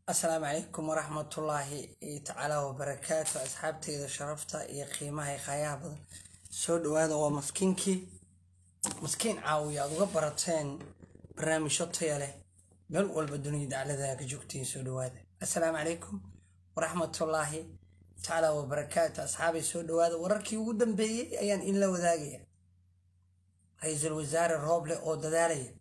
asalaamu calaykum waraxmatullaahi tacaala wabarakaatu asxaabteyda sharafta iyo qiimaha khayaha badan soo dhawaada waa maskiinkii maskiin caawiya aad uga barateen barnaamijyo taya leh meel walba dunida daclada ka joogtiin soo dhawaada asalaamu calaykum waraxmatullaahi tacaala wabarakaatu asxaabay soo dhawaada wararkii ugu dambeeyey ayaan in la wadaagaya ra-iisul wasaare rooble oo dadaalaya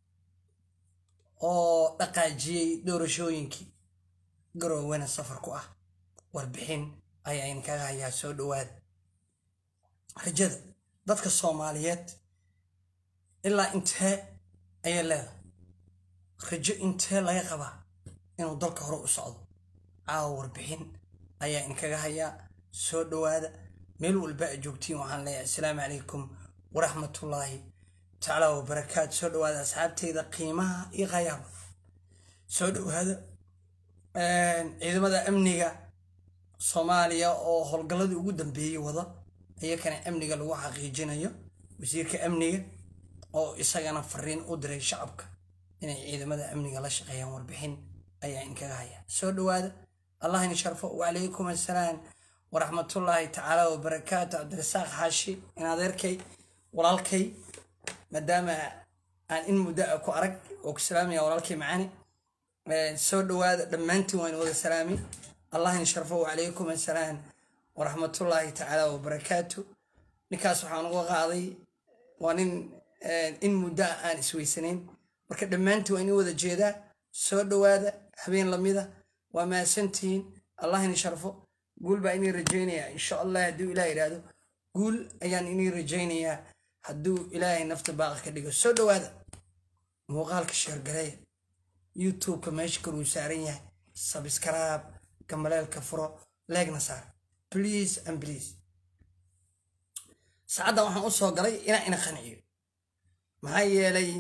oo dhaqaajiyey doorashooyinkii garoowena safar ku ah warbixin ayaa inkaga hayaa soo dhawaada rajada dadka soomaaliyeed ilaa intee ayay leedahay rajo intee laga qabaa inuu dalka hore u socdo caawa warbixin ayaa inkaga hayaa soo dhawaada meel walba a joogtiin waxaan leeyahay asalaamu calaykum waraxmatullaahi tacaala wabarakaatu soo dhawaada asxaabteyda qiimaha iyo qayaaba soo dhawaada ciidamada amniga soomaaliya oo howlgalladii ugu dambeeyey wada iyakana amniga lagu xaqiijinayo wasiirka amniga oo isagana fariin u diray shacabka inay ciidamada amniga la shaqeeyaan warbixin ayaa inkaga haya soo dhawaada allah in sharfo wacalaykum assalaam waraxmatullaahi tacaala wabarakaatu cabdirasaaq xaashi in adeerkay walaalkay maadaama aan in muddo a ku arag oo ku salaamaya walaalkay macaani soo dhawaada dhammaantiin waan wada salaami allah in sharfo wacalaykum assalaam waraxmatullaahi tacaala wabarakaatu ninkaas waxaan uga qaaday waa nin in muddo a aan isweysanayn marka dhammaantiin waa in wada jeedaa soo dhawaada habeen lamida waa mahadsantihiin allah in sharfo guul baa inii rajaynayaa insha allah hadduu ilaah idhaahdo guul ayaan inii rajaynayaa hadduu ilaahay nafta baaqa ka dhigo soo dhawaada muuqaalka sheergareeya youtubeka meesha kaluu saaran yahay sabskraib gambaleelka furo leegna saar please and please saacaddan waxaan u soo galay inaa ina qanciyo maxaa yeelay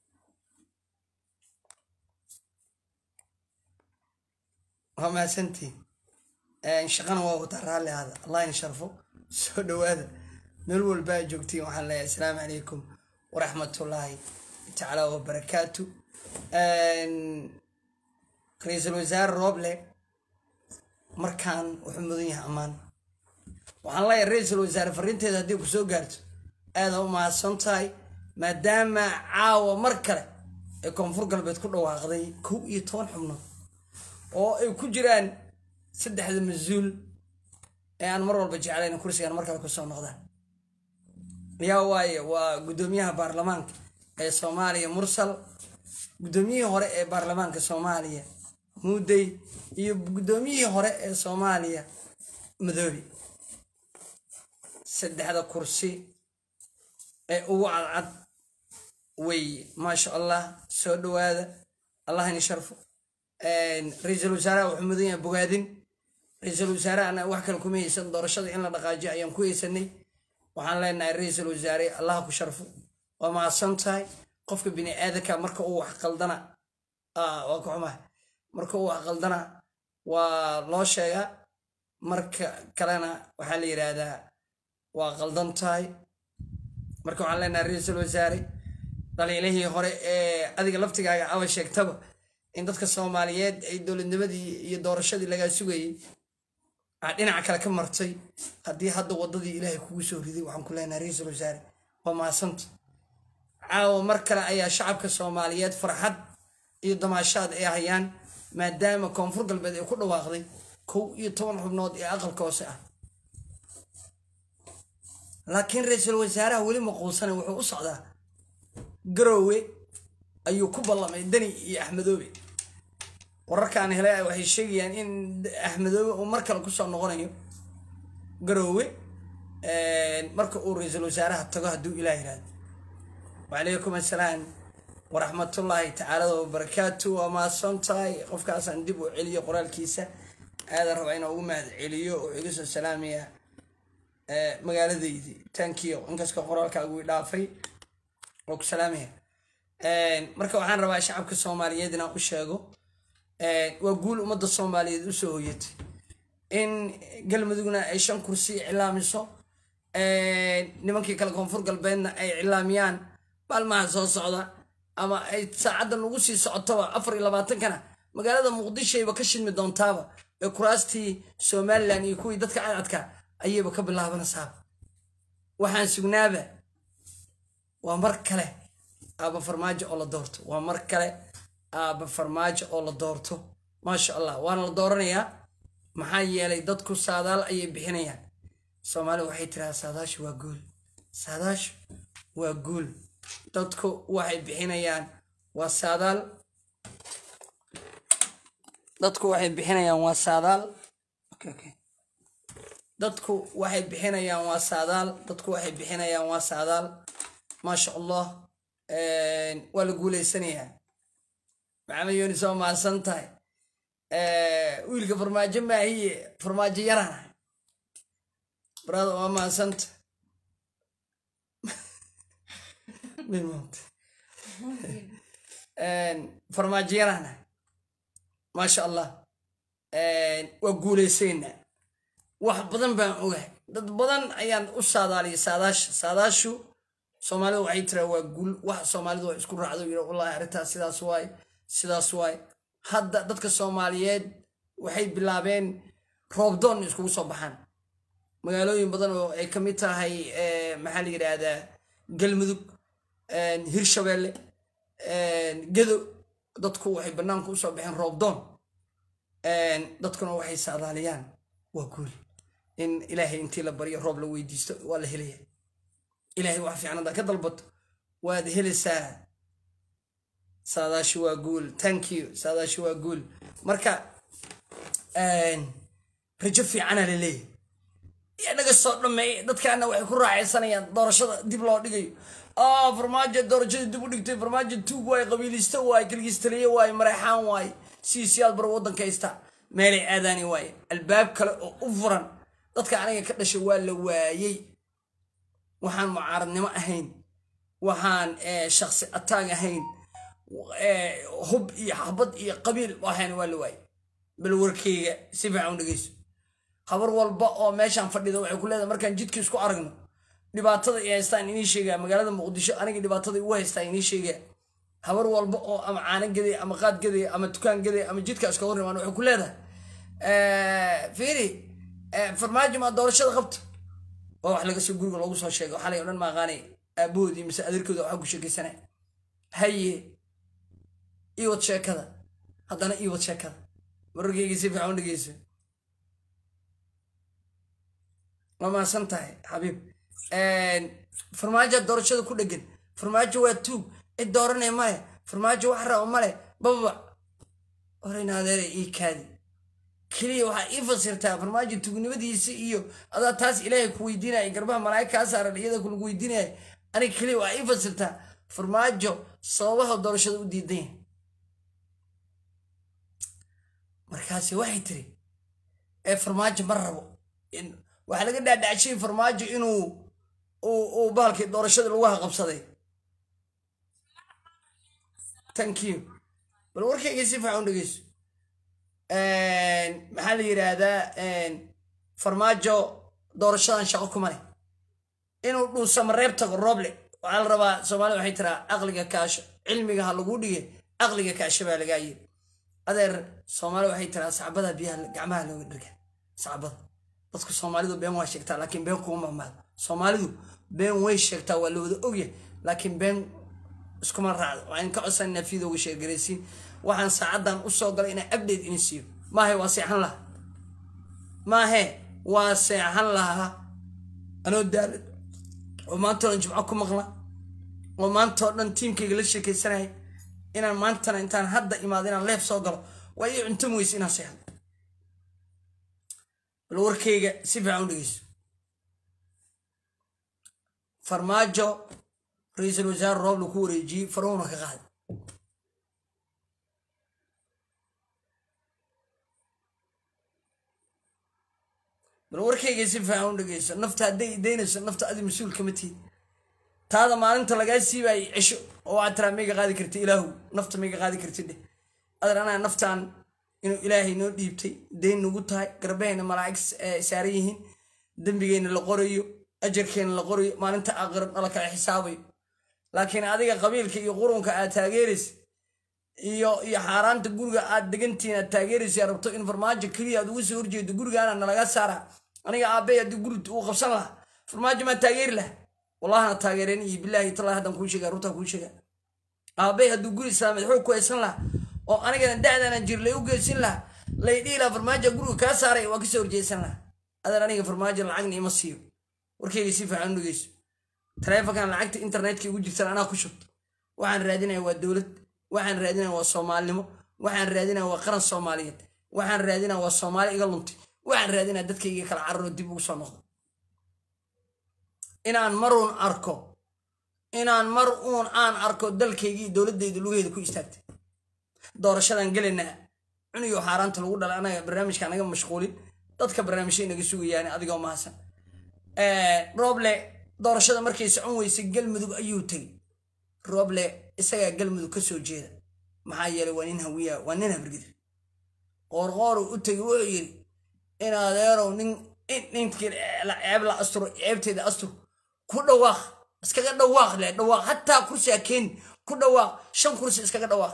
waa mahadsantiin shaqana waa wata raalli ahada allah in sharfo soo dhawaada meel walba a joogtiin waxaan leeyahay asalaamu calaykum waraxmatullaahi tacaala wabarakaatu ra-iisul wasaare rooble markaan wuxuu mudan yahay ammaan waxaan leeyahay ra-iisul wasaare fariinteeda haddii ku soo gaarto aada u mahadsan tahay maadaama caawa mar kale ee koonfur galbeed ku dhawaaqday kow iyo toban xubnood oo ay ku jiraan saddexda mas-uul ee aan mar walba jeclayn kursigaan mar kale kusoo noqdaan yaa waaye waa guddoomiyaha baarlamaanka ee soomaaliya mursal guddoomiyihii hore ee baarlamaanka soomaaliya muudey iyo guddoomiyihii hore ee soomaaliya madoobi saddexda kursi ee ugu cadcad wey maasha allah soo dhawaada allah ini sharfo ra-iisul wasaaraha wuxuu mudan yahay bogaadin ra-iisul wasaarehana wax kale kuma haysan doorashada in la dhaqaajiyo ayaan ku haysanay waxaan leenahay ra-iisul wasaare allaha ku sharfo waa mahadsan tahay qofka bini aadanka marka uu wax qaldana waa ka xumaha marka uu wax qaldana waa loo sheegaa marka kalena waxaa la yidhaahdaa waa qaldan tahay marka waxaan leenahay ra-iisul wasaare dhaliilihii hore ee adiga laftigaaga aba sheegtaba in dadka soomaaliyeed ay dowladnimadii iyo doorashadii lagaa sugayey aa dhinaca kale ka martay haddii hadda waddadii ilaahay kugu soo riday waxaan ku leenahay ra-iisul wasaare waa mahasanta caawa mar kale ayaa shacabka soomaaliyeed farxad iyo damaashaad ay hayaan maadaama koonfur galbeed ay ku dhawaaqday kow iyo toban xubnood ee aqalka hoose ah laakiin ra-iisul wasaaraha weli maquusane wuxuu u socdaa garoowe ayuu ku ballamay deni iyo axmedoobe wararkaan helay waxay sheegayaan in axmedoobe uu mar kale kusoo noqonayo garoowe marka uu ra-iisul wasaaraha tago hadduu ilaah yihahdo wacalaykum assalaam waraxmatullaahi tacaala wabarakaatu waa mahadsan tahay qofkaasaan dib u celiyo qoraalkiisa aadan rabaa inaa ugu mahad celiyo oo iga soo salaamaya magaaladaydii tankiyo inkastoo qoraalkaagu i dhaafay oo ku salaamaya marka waxaan rabaa shacabka soomaaliyeed inaan u sheego waa guul ummadda soomaaliyeed usoo hoyatay in galmudugna ay shan kursi iclaamiso nimankii kale koonfur galbeedna ay iclaamiyaan maalmaha soo socda ama ay saacaddan ugu sii socotoba afar iyo labaatankana magaalada muqdishoayba ka shidmi doontaaba ee kuraastii somalilan iyo kuwii dadka cadcadka ayayba ka bilaabanaysaaba waxaan sugnaaba waa mar kale aaba farmaajo oo la doorto waa mar kale aaba farmaajo oo la doorto maasha allah waana la dooranayaa maxaa yeelay dadku saadaal ayay bixinayaan soomaali waxay tirahaa saadaashu waa guul saadaashu waa guul dadku waxay bixinayaan waa saadaal dadku waxay bixinayaan waa saadaal dadku waxay bixinayaan waa saadaal dadku waxay bixinayaan waa saadaal maasha allah waa la guuleysanayaa maxamed yunis waa mahadsan tahay wiilka farmaajo maahiye farmaajo yarana brada waa mahadsanta farmaajo yarana maasha allah waa guuleysaynaa wax badan baan ogahay dad badan ayaan u saadaaliyay saadaasha saadaashu soomaalida waxay tiraa waa guul wax soomaalidu wax isku raacdo yidha wallahi arrintaas sidaas waaye sidaas waaye hadda dadka soomaaliyeed waxay bilaabeen roobdoon iskugu soo baxaan magaalooyin badan oo ay ka mid tahay maxaa la yidhaahdaa galmudug hirshabeelle gedo dadku waxay bannaanku usoo baxeen roobdoon dadkuna waxay saadaaliyaan waa guul in ilaahay intii la baryo roob la weydiisto waa la helaya ilaahay wax fiican haddaa ka dalbato waad helaysaa saadaashi waa guul thank you saadaashi waa guul marka rajo fiicana la leeyahy inaga soo dhameey dadkaana waxay ku raacaysanayaan doorashada dib loo dhigayo ah farmaajo doorashada dib u dhigtay farmaajo tuug waaye qabiilisto waaye kilgistaliye waaye mareexaan waaye siisiyaad bar waddanka haysta meelay aadaani waaye albaab kale oo u furan dadka aniga ka dhashay waa la waayey waxaan mucaaradnimo ahayn waxaan shaksi ataag ahayn hub iyo xabad iyo qabiil ahayn waa la waayey bal warkeyga si fiican u dhegeyso habar walba oo meeshaan fadhida waxay ku leedahay markaan jidka isku aragno dhibaatada ay haystaan inii sheegaa magaalada muqdisho aniga dhibaatada igu haystaa inii sheegaa habar walba oo ama caano gaday ama qaad gaday ama dukaan gaday ama jidka iska hor imaan waxay ku leedahay fiiri farmaajo maa doorashada qabto waa wax laga soo guriga loogu soo sheegay waxaa lay odhan maaqaanay aabahoodii mise adeerkooda waxaa ku sheekaysanaya haye iwad sheekada haddana iwad sheekada wararkeyga si fiican u dhegeyso waa mahadsan tahay xabiib farmaajo doorashada ku dhegan farmaajo waa tuug cid dooranaya male farmaajo wax rabo male bababa horeyna adeera ii kaadi keliya waxaa ii fasirtaa farmaajo tuugnimadiisa iyo adaa taas ilaahay ku weydiinaya garbaha malaa'ig kaa saaran iyada kulagu weydiinaya aniga keliya waxaa ii fasirtaa farmaajo sababaha doorashada u diidan yahay markaasi waxay tiri ee farmaajo ma rabo waxaa laga dhaadhacshay farmaajo inuu uu bahalkii doorashada lagu haqabsaday thank you bal warkayga si fiican u dhegeyso maxaa la yidhaahdaa farmaajo doorashadan shaqo kuma leh inuu dhuusama reeb tago rooble waxaa la rabaa soomaalida waxay tiraa aqliga kaasho cilmiga ha lagu dhige aqliga kaasho baa lagaa yiri adeer soomaalida waxay tiraa sacbada biyaha gacmaha looga dhirga sacbada dadku soomaalidu been waa sheegtaa laakiin been kuma mahmaado soomaalidu been way sheegtaa waa la wada ogyahay laakiin been iskuma raacdo waa in ka codsananaa fiidooga sheergaraysiin waxaan saacaddan u soo galay inaan abdate ini siiyo maahe waa seexan lahaa maahe waa seexan lahaa anoo daalad oo maantao dhan jimco ku maqla oo maantao dhan tiimkayga la sheekaysanaya inaan maantana intaan hadda imaado inaan leef soo galo waa ii cuntam weyse inaan seexdo bal warkayga si fiican u dhegeyso farmaajo ra-iisul wasaare rooble ku wareejiyey faruhuna ka qaaday bal warkayga si fiican u dhegeyso nafta hadday daynayso nafta adi mas-uul kama tiid taada maalinta lagaa siibaayay cisho oo waxaad tiraa mayga qaadi karti ilaahu nafta mayga qaadi karti dheh adeer anaa naftaan inuu ilaahay noo dhiibtay dayn nagu tahay garbahayna malaa'ig saaran yihiin dembigayna la qorayo ajarkeenna la qorayo maalinta aakhiro nala kala xisaabayo laakiin adiga qabiilka iyo qurunka aad taageeraysa iyo iyo xaaraanta guriga aad degantihiin aad taageeraysa rabto in farmaajo keliya aad uga soo horjeedo gurigaana nalaga saara aniga aabey haddii guri uu qabsan lahaa farmaajo maa taageeri laha wallahana taageereen iyo bilaahi talaa haddaan kuu sheega runtaa kuu sheega aabey hadduu guri islaameed xoog ku haysan lahaa oo anigana da'daanan jir lay u geysin lahaa lay dhihi lahaa farmaajo guriga kaa saaray waa kasoo horjeesan lahaa adan aniga farmaajo lacagna ima siiyo warkayga si fiican u dhegeyso taleefonkan lacagta internetka igu jirtan anaa ku shubto waxaan raadinaya waa dowlad waxaan raadinaya waa soomaalinimo waxaan raadinaya waa qaran soomaaliyeed waxaan raadinaya waa soomaali iga luntay waxaan raadinaya dadkayga kala cararo dib ugu soo noqdo inaan maruun arko inaan mar uun aan arko dalkaygii dowladayda lugaheeda ku istaagtay doorashadan gelaynaa cuniyo xaaraanta lagu dhalay anaga barnaamijka naga mashquulin dadka barnaamijya naga sugayaan adigoo mahadsan rooble doorashada markay socon weysay galmudug ayuu tegey rooble isagaa galmudug ka soo jeeda maxaa yeelay waa nin hawiya waa nin habrgidir qoorqooru u tegey wuxuu yidhi in adeerow nin ninkii ceeb la asturo ceebteeda astur ku dhawaaq iskaga dhawaaq leh dhawaaq hataa kursi ha keeni ku dhawaaq shan kursi iskaga dhawaaq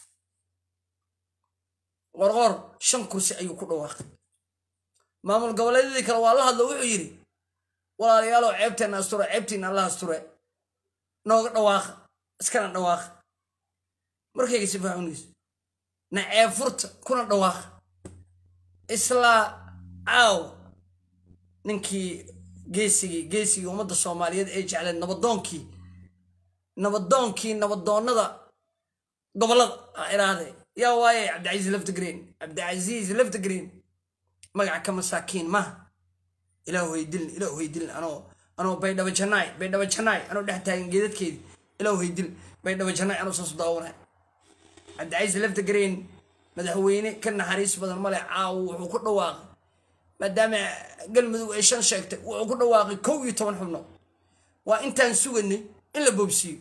qorqoor shan kursi ayuu ku dhawaaqay maamul goboleedyadii kale waa la hadlo wuxuu yidhi walaalayaalow ceebteenna asture ceebtiina alla asture nooga dhawaaqa iskana dhawaaqa markayga si faaxunayso na ceeb furta kuna dhawaaqa islaa caaw ninkii geesigii geesigii ummadda soomaaliyeed ee jecleed nabadoonkii nabadoonkii nabadoonnada gobollada a iraahde yaa waaye cabdicasiis laftigreen cabdicasiis laftigreen magaca ka masaakiin maaha ilaah haydilin ilaah haydilin anoo anoo baydhaba janaay baydhaba janaay anoo dhex taagan geedadkeedii ilaah haydilin baydhaba janaay anoo saasu daawanay cabdicasiis laftigreen madaxweyne ka naxariis badan male caawo wuxuu ku dhawaaqay maadaama galmudug ay shan sheegtay wuxuu ku dhawaaqay kow iyo toban xubnood waa intaan suganay in la boobsiiyo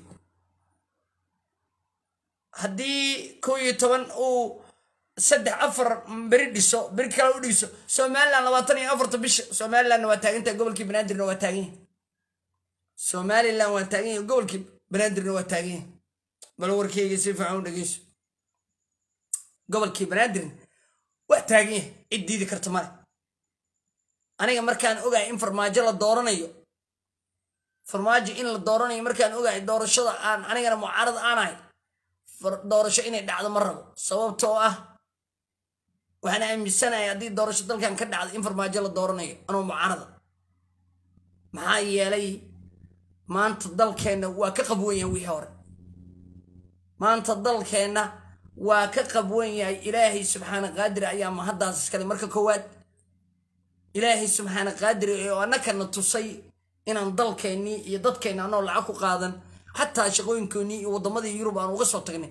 haddii kow iyo toban uu saddex afar beri dhiso beri kale u dhiso somalilan labaatan iyo afarta bisha somalilandna waa taagantahay gobolkii banaadirna waa taagan yahay somalilan waa taagan yahay gobolkii banaadirna waa taagan yahay bal warkeyga si fiican u dhegeyso gobolkii banaadirna waa taagan yahay cid diidi karta male aniga markaan ogahay in farmaajo la dooranayo farmaajo in la dooranayo markaan ogahay doorashada aan anigana mucaarad aanahay doorasho inay dhacdo ma rabo sababtoo ah waxaan aaminsanahay haddii doorasho dalkan ka dhacdo in farmaajo la dooranayo anoo mucaarada maxaa yeelay maanta dalkeenna waa ka qabwan yahay wixii hore maanta dalkeenna waa ka qabwan yahay ilaahay subxaana qaadir ayaa mahaddaas iskale marka koowaad ilaahay subxaana qaadir oo annakana tusay inaan dalkeennii iyo dadkeenna anoo lacag ku qaadan xataa shaqooyinkoonnii iyo waddamadii yurub aan uga soo tagnay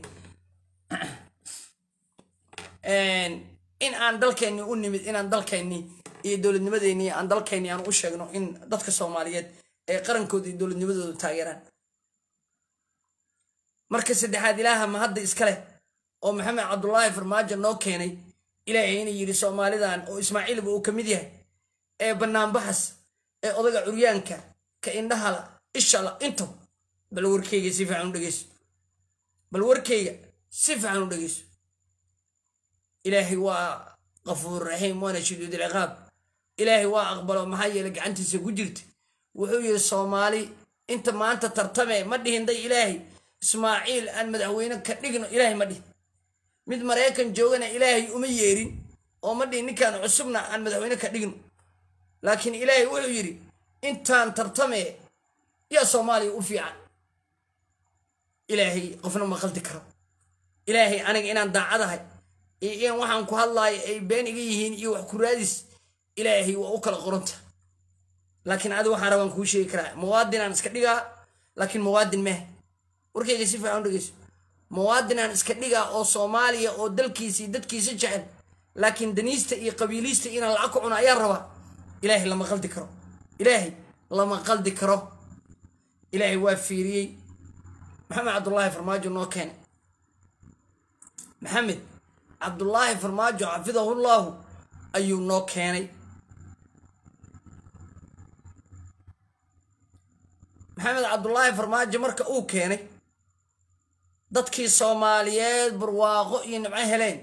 in aan dalkeennii u nimid inaan dalkeennii iyo dowladnimadeennii aan dalkeennii aan u sheegno in dadka soomaaliyeed ee qarankooda iyo dowladnimadooda taageeraan marka saddexaad ilaaha ma hadda iska leh oo maxamed cabdulaahi farmaajo noo keenay ilaahay inay yidhi soomaalidan oo ismaaciilba uu ka mid yahay ee banaanbaxas ee odaga curyaanka ka indhahala ishala inta bal warkeyga si fiican u dhegeyso bal warkeyga si fiican u dhegeyso ilaahay waa qafuur raxiim waana shiduud ilciqaab ilaahay waa aqbalo maxaa yeele gacantiisa ku jirta wuxuu yidhi soomaali inta maanta tartame ma dhihin day ilaahay ismaaciil aan madaxweyne ka dhigno ilaahay ma dhihin mid maraykan joogana ilaahay uma yeerin oo ma dhihin ninkaan cusubna aan madaxweyne ka dhigno laakiin ilaahay wuxuu yidhi intaan tartame yaa soomaaliya u fiican ilaahay qofna ma qaldi karo ilaahay aniga inaan daacadahay iyo in waxaan ku hadlaayo ay been iga yihiin iyo wax ku raadis ilaahay waa u kala qoranta laakiin adi waxaan rabaan kuu sheegi karaa muwaadinaan iska dhigaa laakiin muwaadin meh warkayga si fiican u dhegeyso muwaadinaan iska dhigaa oo soomaaliya oo dalkiisa iyo dadkiisa jecel laakiin daniista iyo qabiiliista inaan lacag ku cuno ayaa rabaa ilaahay lama qaldi karo ilaahay lama qaldi karo ilaahay waa fiiriyey maxamed cabdulaahi farmaajo noo keenay maxamed cabdulaahi farmaajo xafidahullaahu ayuu noo keenay maxamed cabdulaahi farmaajo marka uu keenay dadkii soomaaliyeed barwaaqo iyo nimco heleen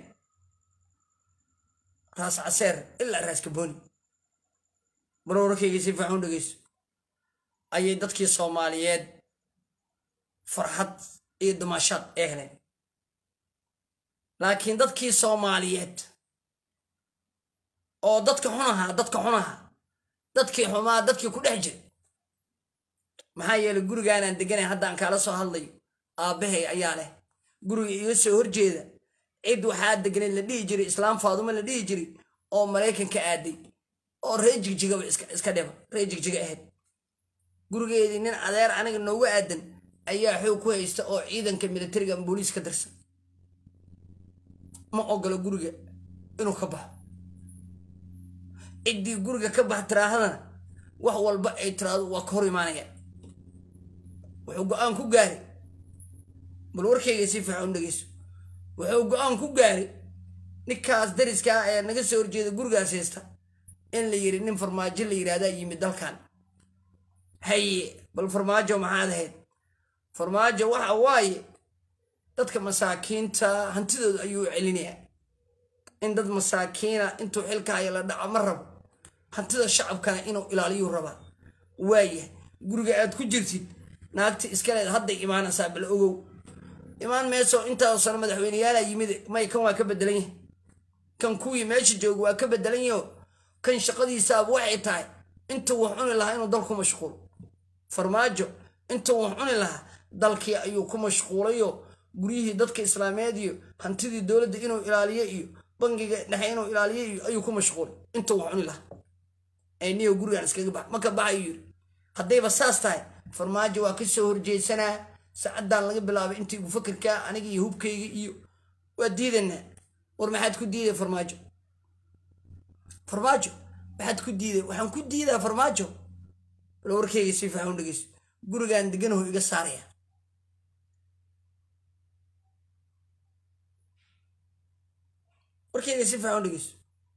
raas caseer ilaa raas kabooni barwarkayga si fiican u dhegeyso ayay dadkii soomaaliyeed farxad iyo dumaashaad ee heleen laakiin dadkii soomaaliyeed oo dadka xun ahaa dadka xun ahaa dadkii xumaa dadkii ku dhex jira maxaa yeelay gurigaanaan deganay haddaan kaala soo hadlayo aabbahay ayaa leh guriga iga soo horjeeda cid waxaa deganay la dhihi jiray islaam faadumo la dhihi jiray oo maraykanka aaday oo ree jigjigaba iska dheba ree jigjiga ahayd gurigeedii nin adeer aniga noogu aadan ayaa xoog ku haysta oo ciidanka militariga booliis ka dirsan ma ogolo guriga inuu ka baxo ciddii guriga ka bax tiraahadana wax walba ay tiraahdo waa ka hor imaanaya wuxuu go-aan ku gaaray bal warkayga si fiican u dhegeyso wuxuu go-aan ku gaaray ninkaas dariskaa ee naga soo horjeeda gurigaas haysta in la yiri nin farmaajo la yidhahdaa yimid dalkan haye bal farmaajo maxaad ahayd farmaajo waxa waaye dadka masaakiinta hantidooda ayuu celinayaa in dad masaakiina intuu xilkaayo la dhaco ma rabo hantida shacabkana inuu ilaaliyuu rabaa waaya guriga aad ku jirtid naagti iskaleed hadday imaanaysaa bal ogow imaan meesoo intaasoo sano madaxweyneyaala yimid may kan waa ka bedelan yahay kan kuwii meesha jooga waa ka bedelan yaho kan shaqadiisaaba waxay tahay intuu wax cuni lahaa inuu dalku mashquulo farmaajo intuu wax cuni lahaa dalkii ayuu ku mashquulayo guryihii dadka islaameed iyo hantidii dowladda inuu ilaaliyo iyo bangiga dhexe inuu ilaaliyo iyo ayuu ku mashquulay intuu wax cuni lahaa niyo gurigaan iskaga bax maka baxa ayuu yiri haddayba saas tahay farmaajo waa ka soo horjeedsanaa sacaddaan laga bilaabay intii gu fakirkaa aniga iyo hubkayga iyo waa diidanaa war maxaad ku diiday farmaajo farmaajo maxaad ku diiday waxaan ku diidaa farmaajo bal warkayga si fiican u dhegeyso gurigaan deganaho iga saaraya warkayga si fiican u dhegeyso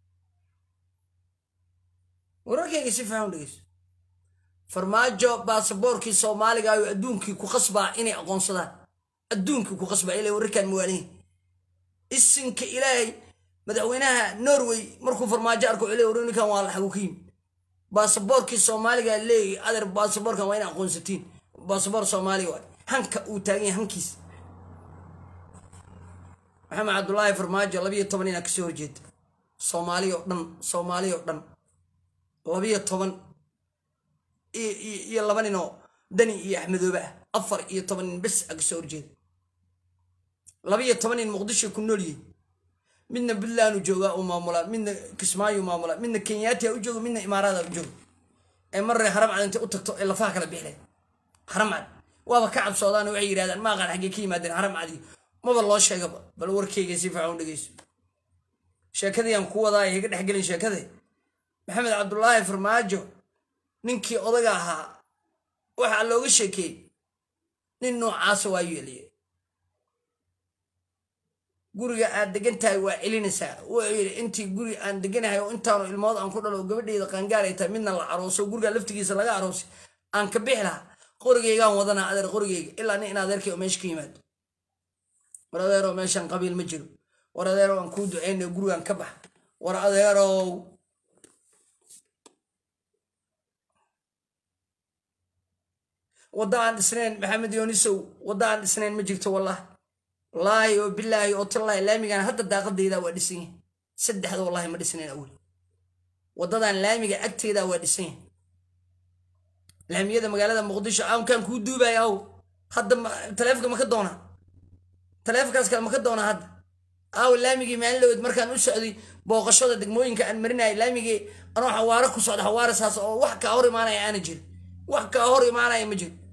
wararkayga si fiican u dhegeyso farmaajo baasaboorkii soomaaliga ayuu adduunkii ku qasbaa inay aqoonsadaan adduunkii ku qasbaa ilaa wararkaan muwaalihin isinka ilaahay madaxweynaha norway markuu farmaajo arko cule war ninkan waa laxagu ka yimi baasaboorkii soomaaliga leeyahy adeer baasaboorkan waa ina aqoonsatiin baasaboor soomaaliga waay hanka uu taagan yahay hankiis maxamed cabdulaahi farmaajo labiyo toban inaa kasoo horjeeda soomaaliya oo dhan soomaaliya oo dhan labiyo toban iyo laba nin oo dani iyo axmedoobe ah afar iyo toban nin bes a kasoo horjeeda labiyo toban nin muqdisho ku nool yihin midna puntland u joogaa uu maamulaa midna kismaayo u maamulaa midna kenyaati u joogo midna imaaraada u joogo ee marre haramcad intay u tagto ee lafaha kala bixleen haramcad waaba ka cabsoodaan waxay yidhahdaan ma aqaan xaggee ka yimaadeen haramcadii maba loo sheegaba bal warkayga si fiican u dhegeyso sheekadii aan ku wadaa higa dhexgelin sheekade maxamed cabdulaahi farmaajo ninkii odaga ahaa waxaa looga sheekeeyey nin noocaasa waa yeeliye guriga aad degan tahay waa celinaysaa wuxuu yidhi intii guri aan deganahay oo intaanu ilmood aan ku dhalo gabadheyda qaangaar ay tahay midna la arooso guriga laftigiisa laga aroosay aan ka bixi lahaa qorigeygaan wadanaa adeer qorigeyga ilaa nin in adeerkay oo meesha ka yimaado war adeerow meeshan qabiil ma jiro war adeerow aan kuu duceynayo gurigaan ka bax war adeerow wadda aan dhisnayn maxamed yoonisow wadda aan dhisnayn ma jirto wallah wallaahi oo bilaahi oo tallaahi laamigan hadda daaqadayda waa dhisan yahay saddexda wallahi ma dhisnayn awel waddadan laamiga agteeda waa dhisan yahay laamiyada magaalada muqdisho aankaan kuu duubaya aw hadda taleefonka maka doonaa taleefonkaas kale maka doonaa hadda aaw laamigii maalin markaan u socday booqashada degmooyinka aan marinaya laamigii anoo xawaaro ku socda xawaare saas oo wax kaa hor imaanaya aana jirin wax kaa hor imaanaya ma jiro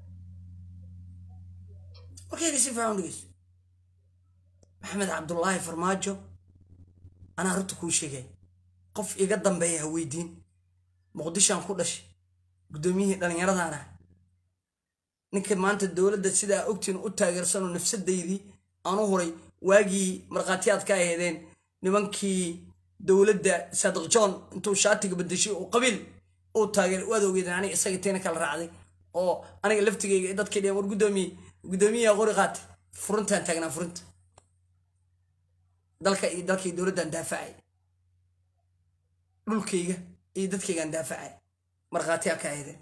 warkayga si fiican dhegeyso maxamed cabdulaahi farmaajo anaa runta kuu sheegay qof iga dambeeya ha weydiin muqdishoan ku dhashay guddoomiyihii dhallinyaradan ah ninka maanta dowladda sidaa ogtiin u taageersanoo nafsadaydii aan u huray waagii markhaatiyaad ka aheedeen nimankii dowladda saadiq john intuu shaatiga bedeshay oo qabiil uu taageeray waad ogeedeen aniga isaga teena kala raacday oo aniga laftigayga dadkii dheen war guddoomiye guddoomiyaha qori qaatay furuntaan taagnaa furunta dalka iyo dalkii dowladdan daafacay dhulkayga iyo dadkaygaan daafacay markhaatiyaa ka aydeen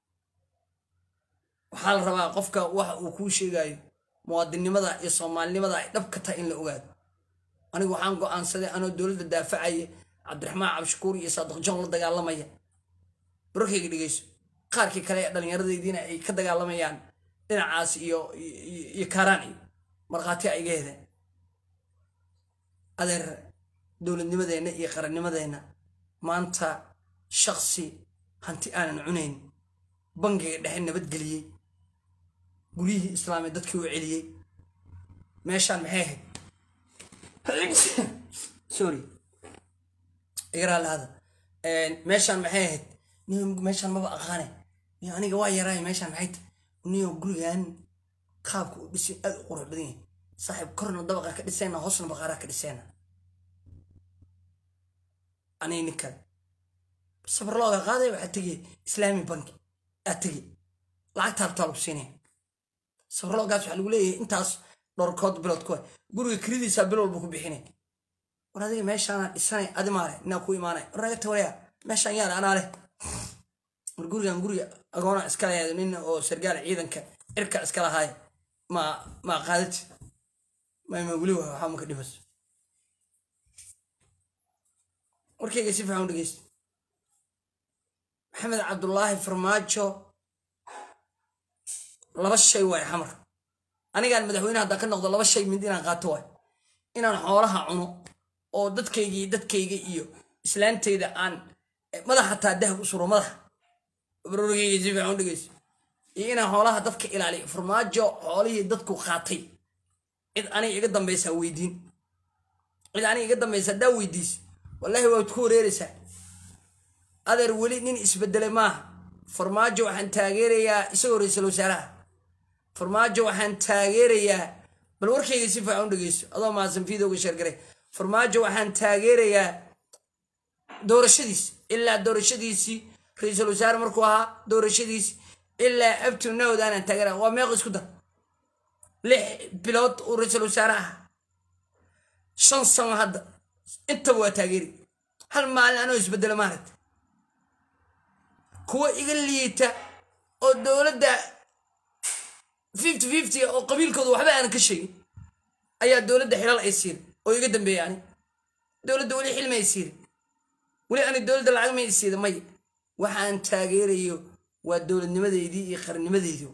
waxaa la rabaa qofka waxa uu kuu sheegayo muwaadinnimada iyo soomaalinimada ay dhab ka tahay in la ogaado anigu waxaan go-aansaday anoo dowladda daafacaya cabdiraxmaan cabdishakuur iyo saadiq john la dagaalamaya barorkayga dhegeyso qaarkii kale ee dhallinyaradaydiina ay ka dagaalamayaan dhinacaas iyo iyo kaaraan iyo markhaati a iga hedeen adeer dowladnimadeenna iyo qarannimadeenna maanta shaksi hanti aanan cunayn bangiga dhexe nabadgeliyey guryihii islaamiya dadkii u celiyey meeshaan maxay ahayd sorry igaraalahada meeshaan maxay ahayd niyo meeshaan maba aqaane niyo aniga waa yaraay meeshaan maxay tahay niyo gurigan qaabka u dhisay aad u qurux badan yahay saaxiib korna dabaqa ka dhisayna hoosna baqaaraa ka dhisayna aniga nin kale safarlooga qaaday waxaa tegay islaami banki aa tegay lacagta hartaa lagu siinaya safarloogaas waxaa lagu leeyahay intaas dhowrkood bilood kuwa guriga kelidiisaa bil walba ku bixinay war adiga meeshaana dhisanay adi maale inaa ku imaanay war naga tawalaya meeshaan yaala anaa leh war gurigan guriga agoona iska lahayd nin oo sargaal ciidanka cirka iska lahaay ma ma qaadati mayma weli waa waxaa maka dhimas warkayga si fiican u dhegeysta maxamed cabdulaahi farmaajo laba shay waay xamar anigaan madaxweyne haddaan ka noqdo laba shay mid inaan qaato waay inaan xoolaha cuno oo dadkayga iyo dadkayga iyo islaantayda aan madax hataa dahab u suro madaxa barorgayga si fiican u dhegeyso iyo inaan xoolaha dadka ilaaliyo farmaajo xoolihii dadku qaatay cid aniga iga dambaysaa weydiin cid aniga iga dambaysa haddaa weydiis wallaahi waad ku wareeraysaa adeer weli nin isbedelay maaha farmaajo waxaan taageerayaa isagoo ra-iisul wasaaraha farmaajo waxaan taageerayaa bal warkayga si fiican u dhegeyso adoo mahadsan fiidowga sheergaray farmaajo waxaan taageerayaa doorashadiis ilaa doorashadiisii ra-iisul wasaare markuu ahaa doorashadiisi ilaa abtu nawd aanaan taageera waa meeq isku dar lix bilood uu ra-iisul wasaare ahaa shan sano hadda intaba waa taageeri hal maalin anoo isbedelo maaragta kuwa iga liita oo dowladda fifty fifty oo qabiilkooda waxba aanan ka sheegin ayaa dowladda xilal ay siiray oo iga dambeeya ani dowladda weli xilma ay siiray weli ani dowladda lacag may siida may waxaan taageerayo waa dowladnimadeydii iyo qarnimadeydii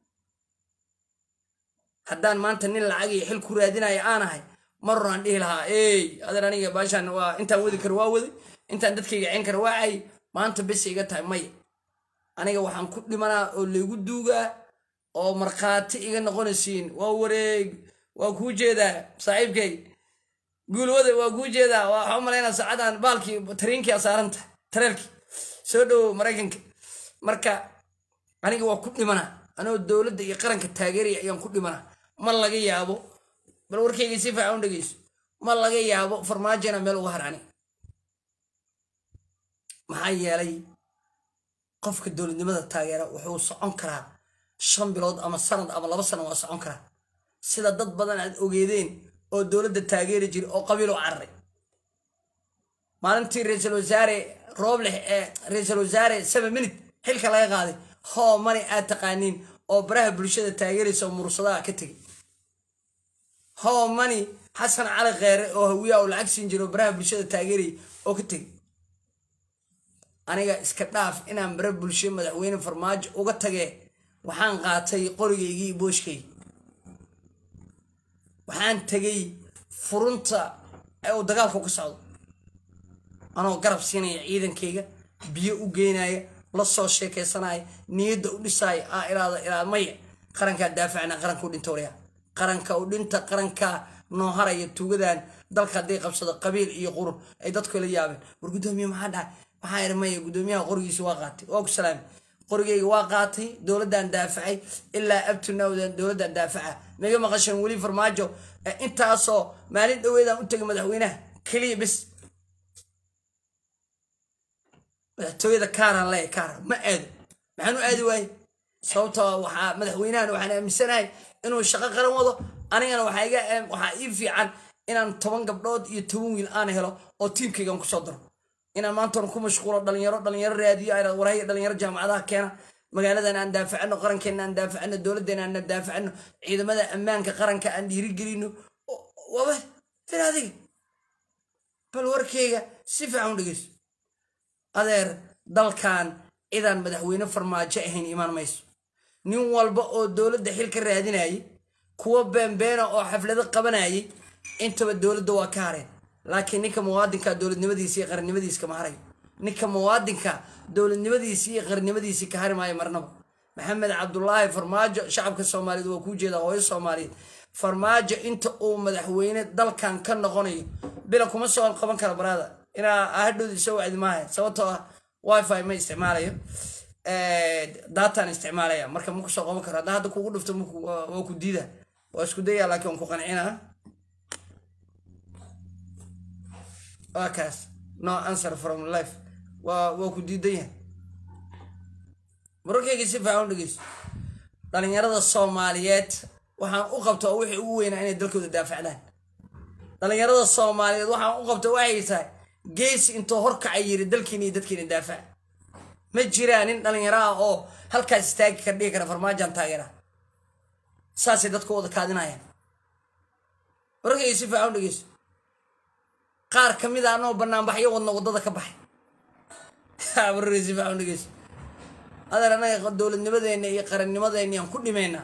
haddaan maanta nin lacag iyo xil ku raadinayo aan ahay maroraan dhihi lahaa ey adeer aniga baashaan waa intaan wadi karo waa waday intaan dadkayga ceen karo waa cay maanta bes iga tahay maya aniga waxaan ku dhimanaa oo laygu duugaa oo markhaati iga noqonaysiin waa wareeg waa kuu jeedaa saaxiibkay guulwada waa kuu jeedaa waxaa u malaynaa saacadan baalkii tariinkii asaaranta tareelkii soo dhowow maraykanka marka aniga waa ku dhimanaa anoo dowladda iyo qaranka taageeraya ayaan ku dhimanaa ma laga yaabo bal warkayga si fiican u dhegeyso ma laga yaabo farmaajona meel uga harani maxaa yeelay qofka dowladnimada taageera wuxuu socon karaa shan bilood ama sanad ama laba sano waa socon karaa sida dad badan aad ogeedeen oo dowladda taageeri jira oo qabiil u cararay maalintii ra-iisul wasaare roobleh ee ra-iisul wasaare seven minute xilka laga qaaday hoo mani aad taqaaniin oo baraha bulshada taageeraysa oo mursadaha ka tegay hoo mani xasan cali kheere oo hawiyaa uu lacag siin jiro oo baraha bulshada taageeraya oo ka tegay aniga iska dhaaf inaan bara bulsho madaxweyne farmaajo uga tagee waxaan qaatay qorigaygii iyo booshkaygi waxaan tegay furunta ee uu dagaalku ka socdo anoo garab siinaya ciidankayga biyo u geynaya la soo sheekaysanaya niyadda u dhisaya aa ilaada ilaad maya qarankaa daafacna qaranka u dhinta waryaa qaranka u dhinta qarankaa noo haraya tuugadan dalka hadday qabsado qabiil iyo qurun ay dadku la yaabeen war guddoomiye maxaa dhacay waxaa iri maya guddoomiyaha qorigiisa waa qaatay waa ku salaamay qorigayga waa qaatay dowladdan daafacay ilaa abtunawdan dowladdan daafaca maga maqasheen weli farmaajo intaasoo maalin dhoweedaan u tegay madaxweynaha keliya bes madaxtooyada kaaraan leeya kaara ma aado maxaan u aadi waaye sababtoo waxaa madaxweynahan waxaan aaminsanahay inuu shaqo qaran wado anigana waxaa iga waxaa ii fiican inaan toban gabdhood iyo toban wiil aan helo oo tiimkaygan kusoo daro inaan maanta ku mashquulo dhalinyaro dhalinyaro raadiyo ay warhaya dhalinyaro jaamacadaha keena magaaladan aan daafacano qarankeena aan daafacano dowladeena aan daafacano ciidamada ammaanka qaranka aan dhiirigelino waba dir adiga bal warkeyga si fiican u dhegeyso adeer dalkan cidaan madaxweyne farmaajo ahayn imaan mayso nin walba oo dowladda xil ka raadinayay kuwa beenbeena oo xaflado qabanayay intaba dowladda waa ka hareen laakiin ninka muwaadinka dowladnimadiisa iyo qarannimadiisa kama harayo ninka muwaadinka dowladnimadiisi iyo qarannimadiisii ka hari maayo marnaba maxamed cabdulaahi farmaajo shacabka soomaaliyeed waa kuu jeedaa hooyo soomaaliyeed farmaajo inta uu madaxweyne dalkan ka noqonayo bila kuma soo qaban kara baraada inaa hadhowda isoo wacdi maaha sababtoo ah wifi ma isticmaalayo dataan isticmaalaya marka ma kusoo qaban karo haddaa hadda kugu dhufto waa ku diida waa isku daya laakiin waan ku qancinaa waa kaas no answer from life waa waa ku diidan yahay wararkayga si fiican u dhegeyso dhalinyarada soomaaliyeed waxaan u qabtaa wixii ugu weynaa inay dalkooda daafacdaan dhalinyarada soomaaliyeed waxaan u qabta waxay tahay geesi intuu horkacay yiri dalkiina iyo dadkiina daafac ma jiraa nin dhalinyaro ah oo halkaas istaagi kar dhihi kara farmaajan taageera saasay dadku wada kaadinayaan wararkayga si fiican u dhegeyso qaar ka mid a anoo banaanbaxyo wadna waddada ka baxay wararkayga si fiican u dhegeyso adeer annaga dowladnimadeenna iyo qarannimadeenna yaan ku dhimaynaa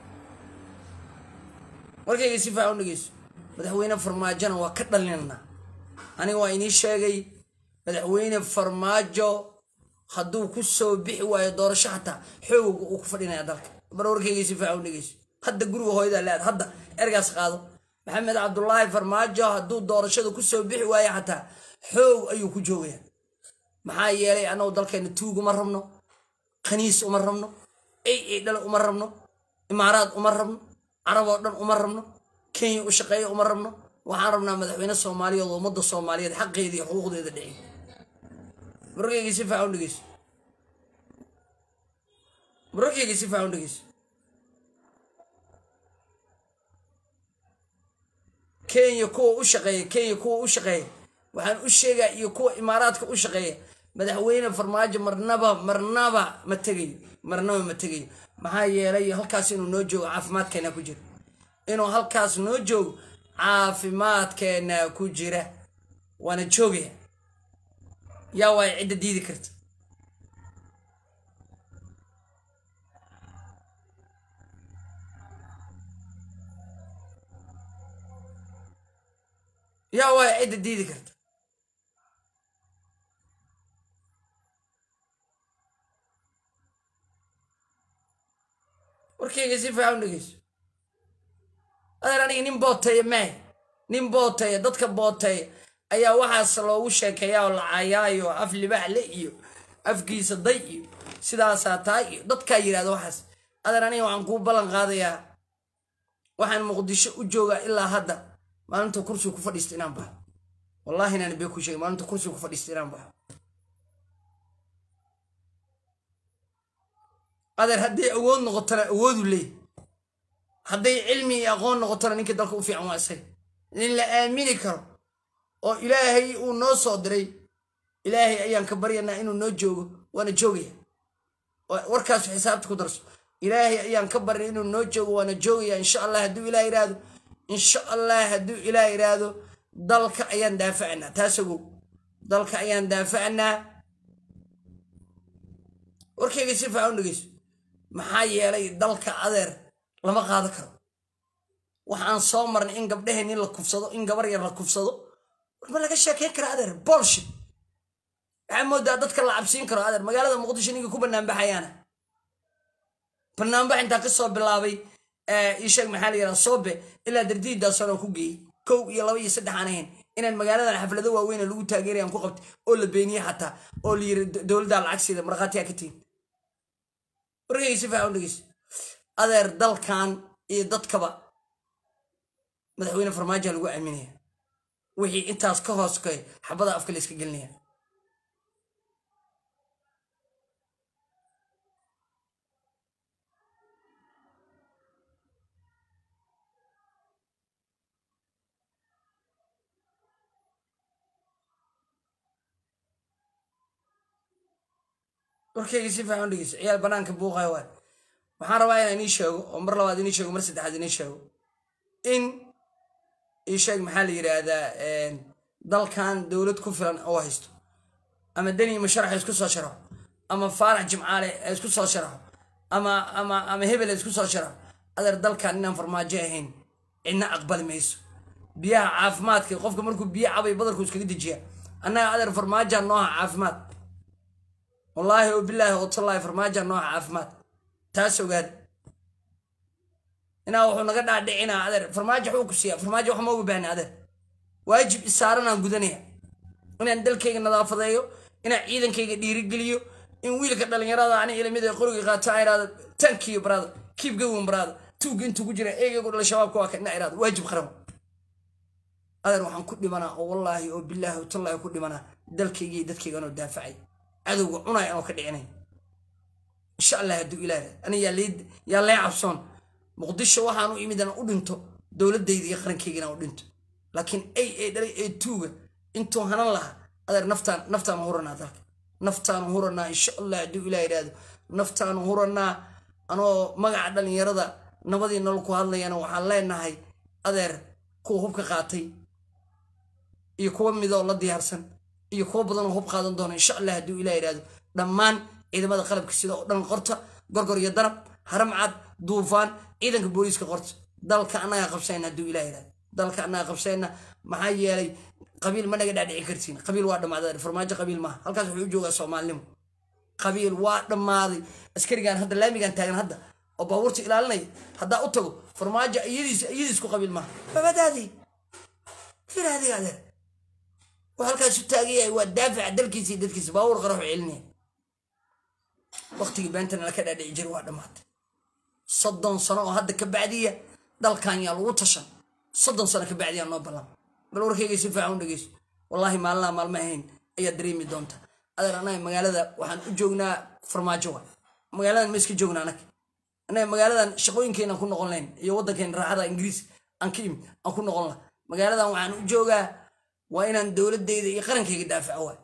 warkayga si fiican u dhegeyso madaxweyne farmaajona waa ka dhalinanaa aniga waa inii sheegay madaxweyne farmaajo hadduu ku soo bixi waayo doorasho xataa xoogga uu ku fadhinaya dalka bar warkayga si fiican u dhegeyso hadda guriga hooyada leed hadda ergaas qaado maxamed cabdulaahi farmaajo hadduu doorashada ku soo bixi waayo xataa xoog ayuu ku joogaya maxaa yeelay annagu dalkeena tuug uma rabno khaniis uma rabno ey ey dhale uma rabno imaaraad uma rabno carab oo dhan uma rabno kenya u shaqeeya uma rabno waxaan rabnaa madaxweyne soomaaliyeed oo ummadda soomaaliyeed xaqeeda iyo xuquuqdeeda dhicin mararkayga si fiican u dhegeyso mararkayga si fiican u dhegeyso kenya kuwa u shaqeeya kenya kuwa u shaqeeya waxaan u sheegaa iyo kuwa imaaraadka u shaqeeya madaxweyne farmaajo marnaba marnaba ma tegayo marnaba ma tegayo maxaa yeelay halkaas inuu noo joogo caafimaadkeena ku jira inuu halkaas noo joogo caafimaadkeena ku jira waana joogaya yaa waay cidda diidi karta yaa waay cidda diidi karta warkayga si fiican u dhegeyso adeer aniga nin booteeya maahe nin booteeya dadka booteeya ayaa waxaas loogu sheekeeyaa oo lacayaayo af libaaxle iyo afkiisa day iyo sidaasaa tahay iyo dadkaa yidhahda waxaas adeer aniga waxaan kuu ballan qaadayaa waxaan muqdisho u joogaa ilaa hadda maalinta kursiga ku fadhiista inaan baxo wallahi inaan bee ku sheegay maalinta kursiga ku fadhiista inaan baxo adeer hadday awood noqotona awoodu leey hadday cilmi iyo aqoon noqotona ninka dalka u fiican waa isaga nin la aamini karo oo ilaahay uu noo soo diray ilaahay ayaan ka baryanaa inuu noo joogo waana joogaya warkaas xisaabta ku darso ilaahay ayaan ka barya inuu noo joogo waana joogaya insha allah hadduu ilaah yidhaahdo insha allah hadduu ilaah yidhaahdo dalka ayaan daafacanaa taasagow dalka ayaan daafacanaa warkayga si fiican u dhegeyso maxaa yeelay dalka adeer lama qaado karo waxaan soo marnay in gabdhaheen in la kufsado in gabar yar la kufsado warma laga sheekeyn kara adeer bolshit waxaa moodaa dadka la cabsiin karo adeer magaalada muqdisho ninka ku banaanbaxayaana banaanbax intaa ka soo bilaabay isheeg maxaa la yidhaha soobe ilaa dardiidaasan oo ku geeyey kow iyo laba iyo saddex aan ahayn inaan magaaladan xaflado waaweyn lagu taageerayaan ku qabtay oo la beeniyey xataa oo la yiri dowladdaa lacagsiida markhaatiyaa ka tihin warkayga si fiican u dhegeyso adeer dalkan iyo dadkaba madaxweyne farmaajoa lagu aaminaya wixii intaas ka hoos kay xabada afka la iska gelinaya warkayga si fiican u dhegeyso ciyaal banaanka buuqayo waay waxaan rabaa inaan inii sheego oo mar labaad inii sheego mar saddexaad inii sheego in ii sheeg maxaa la yidhaahdaa dalkan dowlad ku filan oo haysto ama deni masharax isku soo sharaxo ama faarax jimcaale isku soo sharaxo ama ama ama hebel isku soo sharaxo adeer dalkan inaan farmaajo ahayn cidna aqbali mayso biyaha caafimaadka qofka markuu biyo cabay badarku iskaga dejiya annaga adeer farmaajaa nooha caafimaad wallaahi oo bilaahi oo tallaahi farmaajaa nooha caafimaad taas ogaada inaa wuxuu naga dhaadhicinaa adeer farmaajo waxuu ku siiya farmaajo wax ma uga baahna adeer waajib isaaranaan gudanaya inaan dalkayga nadaafadeeyo inaan ciidankayga dhiirigeliyo in wiilka dhalinyarada ani ilamid ee qoriga qaato a iraado tankiyo baraada kiib gawin baraada tuugga intuu ku jira eegaygu dhala shabaabka waa ka ina iraado waajib qaran adeer waxaan ku dhimanaa oo wallaahi oo bilaahi oo tallaahi ku dhimanaa dalkayga iyo dadkayga anoo daafacay cadowga cunaya anoo ka dhicinay insha allah hadduu ilaah ani yaa lee cabsoon muqdisho waxaan u imid inaan u dhinto dowladayda iyo qarankayga inaan u dhinto laakiin ay ee dhalay ee tuuga intuu hanan lahaa adeer naftaan naftaanu huranaa dalka naftaanu huranaa insha allah hadduu ilaah yidhaahdo naftaanu huranaa anoo magaca dhalinyarada nabadii nolol ku hadlayana waxaan leenahay adeer kuwa hubka qaatay iyo kuwa midoo la diyaarsan iyo kuwa badanoo hub qaadan doona insha allah hadduu ilaah yidhaahdo dhammaan ciidamada qalabka sida oo dhan qorta gorgor iyo danab haramcad duufaan ciidanka booliiska qorta dalka annagaa qabsayna hadduu ilaah yidhahdo dalka annaga qabsayna maxaa yeelay qabiil ma naga dhaadhici kartiin qabiil waa dhammaaday farmaajo qabiil maaha halkaas wuxuu u joogaa soomaalinimo qabiil waa dhammaaday askarigan hadda laamigan taagan hadda oo baabuurta ilaalinaya haddaa u tago farmaajo iyadiis iyadiisku qabiil maaha babadaadii fir adiga adeer waa halkaas u taagan yahay waa daafaca dalkiisa iyo dadkiisa baabuur qaraxu celinaya waqtigii beentana laka dhaadhici jiray waa dhammaatay soddon sano oo hadda ka bacdiya dalkan yaa lagu tashan soddon sano ka bacdiyaa noo ballan bal warkayga si fiican u dhegeyso wallaahi maalinaha maalmo ahayn ayaad dareemi doonta adeer anaga magaalada waxaan u joognaa farmaajo wa magaaladan ma iska joogna anaga anaga magaaladan shaqooyinkeenaan ku noqon layn iyo waddankeena raaxada ingiriis aan ka imid aan ku noqon laha magaaladan waxaan u joogaa waa inaan dowladayda iyo qarankayga daafaco waay